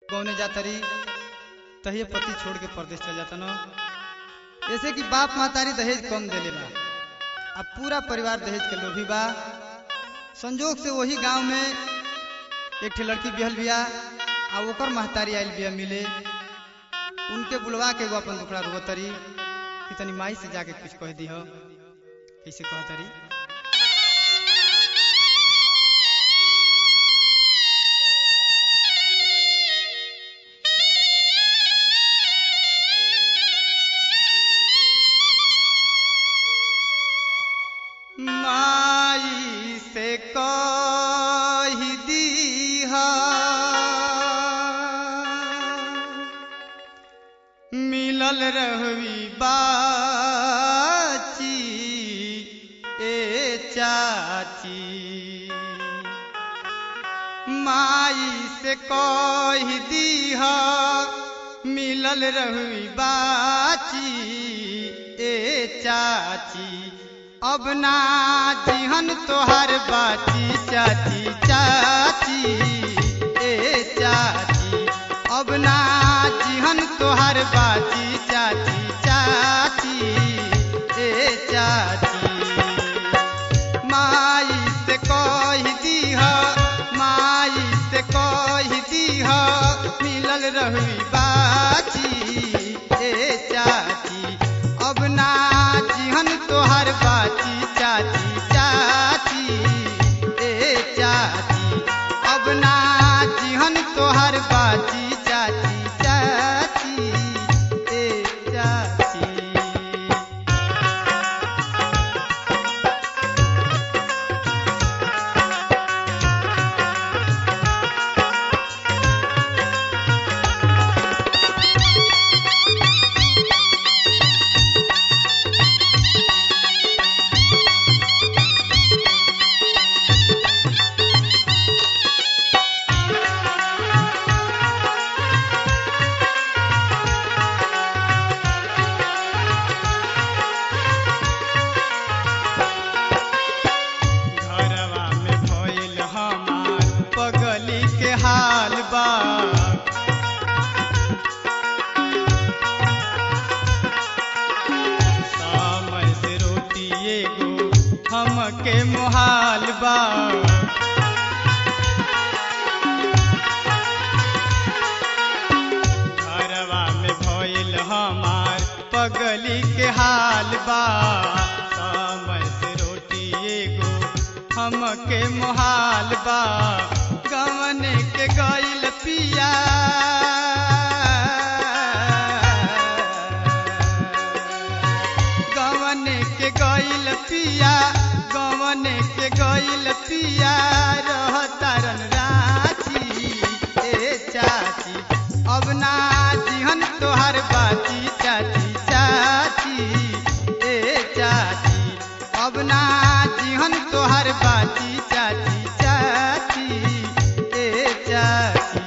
गौने जातरी तहिए पति छोड़ के परदेश चल जाता न ऐसे कि बाप महतारी दहेज कम देले बा अब पूरा परिवार दहेज के लोभी बा संजोग से वही गांव में एक ठे लड़की बिहल बिया आ ओकर महतारी आयल बिया मिले उनके बुलवा के एगो अपन दुखड़ा रोतरी कि तनी माई से जाके कुछ कह दी हो कैसे कहतरी माई से कह दीहा मिलल रहवी बाची ए चाची माई से कह दीहा मिलल रहवी बाची ए चाची अब ना जिहन तोहर बाची चाची चाची ए चाची अब ना जिहन तोहर बाची चाची चाची ए चाची माई से कह दीह माई से कह दीह मिलल रही बाची ए चाची अब ना जिहन तोहर बाची चाची चाची ए चाची अब ना जिहन तोहर बाची चाची चाची ए चाची घरवा में भइल हमार पगली के हाल बा समय से रोटी एगो हमके मोहाल बा घरवा में भइल हमार पगली के हाल बा समय से रोटी एगो हमके मोहाल बा गवन के गइल पिया गवन के गइल पिया गवन के गइल पिया रहतारन राची ए चाची अब ना जिहन तोहर बाची चाची चाची ए चाची अब ना जिहन तोहर बाची चाची चाची ए चाची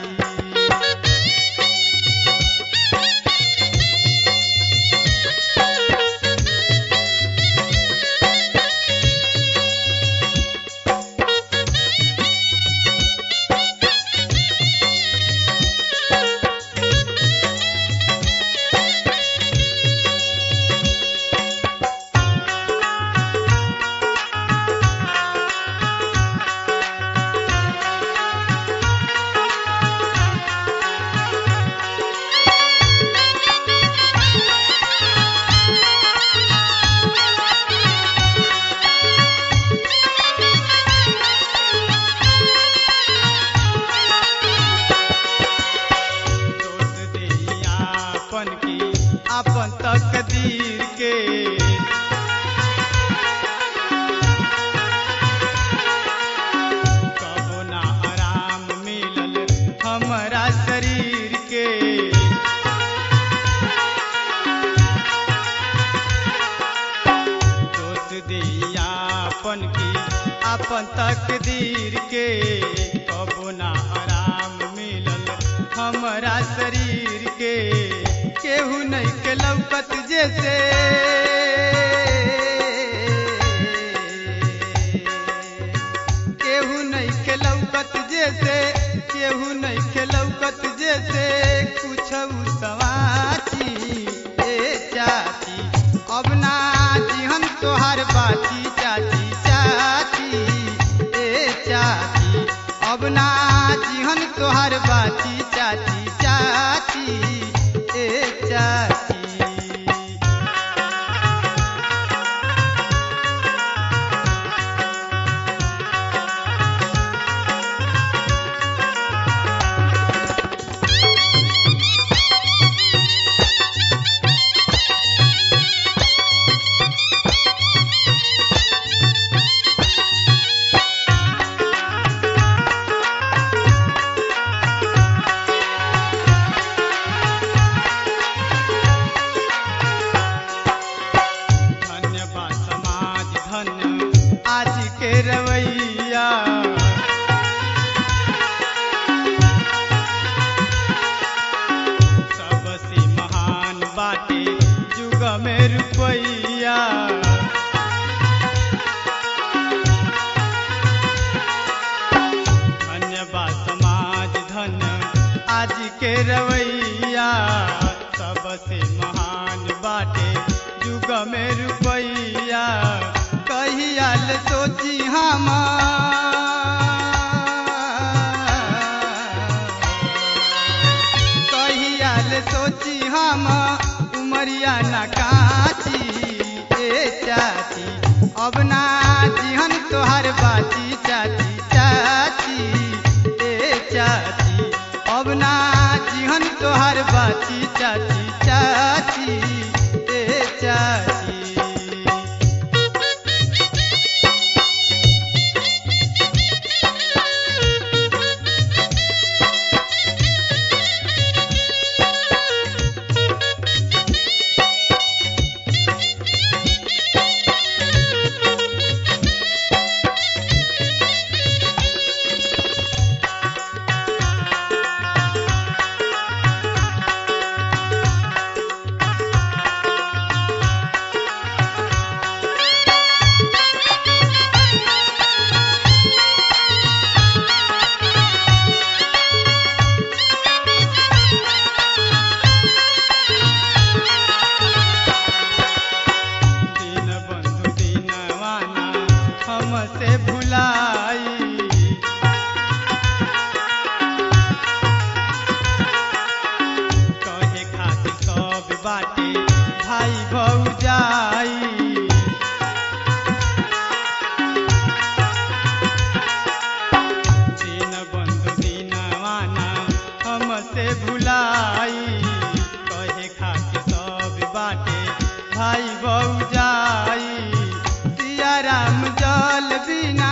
दोष देही आपन की आपन तकदीर के कबो ना आराम मिलल हमरा शरीर के दोष देही आपन की आपन तकदीर के कबो ना आराम मिलल हमरा शरीर के केहू नहीं के लौकत जैसे केहू नहीं के लौकत जैसे केहू नहीं के लौकत जैसे बाची चाची चाची ए चाची धन्य बा समाज धन्य आज के रवैया सबसे महान बाटे युग में रुपैया धन्य बा समाज धन्य आज के रवैया सबसे महान बाटे युग में रुपैया कहियाल सोची हम कहियाल सोची हम उमरिया न काची ए चाची अब ना जिहन तोहार बाची चाची चाची ए चाची अब ना जिहन तोहार बाची चाची चाची ए चाची दीन बंधु दीनवाना हमसे भुलाई कहे खातिर सब बाटे भाई भौजाई दीन बंधु दीनवाना हमसे भुलाई कहे खातिर सब बाटे भाई भौजाई सिया राम जल बिना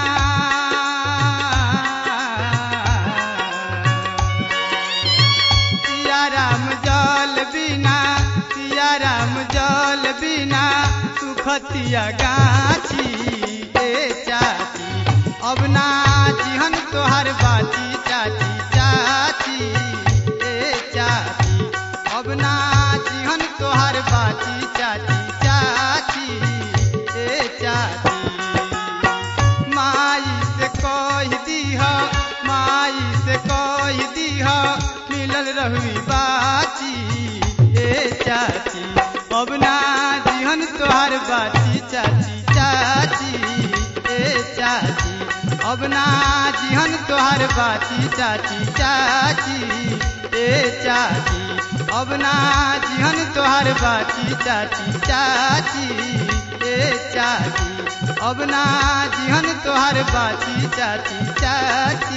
सिया राम जल बिना सिया राम जल बिना सुखतिया गाछी ए चाची अब ना जिहन तोहार बाची चाची चाची ए चाची अब ना जिहन तोहार बाची चाची चाची ए चाची माई से कह दीह माई से कह दीह मिलल रहुई बाची ए चाची अब ना जिहन तोहार बाची चाची चाची ए चाची अब ना जिहन तोहार बाची चाची चाची ए चाची अब ना जिहन तोहार बाची चाची चाची ए चाची अब ना जिहन तोहार बाची चाची चाची